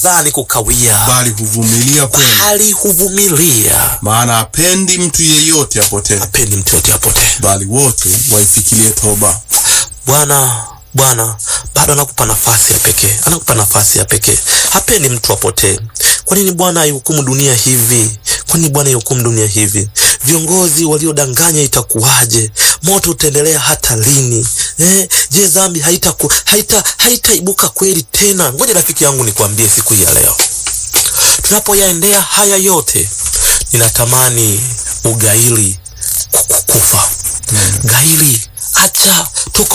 dhani kukawia, bali huvumilia kwenu, bali huvumilia. maana hapendi mtu yeyote apotee, Hapendi mtu yote apotee. bali wote waifikirie toba. Bwana Bwana bado anakupa nafasi ya pekee, anakupa nafasi ya pekee. Hapendi mtu apotee. Kwa nini Bwana aihukumu dunia hivi? Kwa nini Bwana aihukumu dunia hivi? Viongozi waliodanganya itakuwaje? Moto utaendelea hata lini? Eh, je, dhambi haitaku haita haitaibuka kweli tena? Ngoja rafiki yangu nikwambie siku hii ya leo, tunapoyaendea haya yote, ninatamani ugaili kukufa. Gaili, acha tuko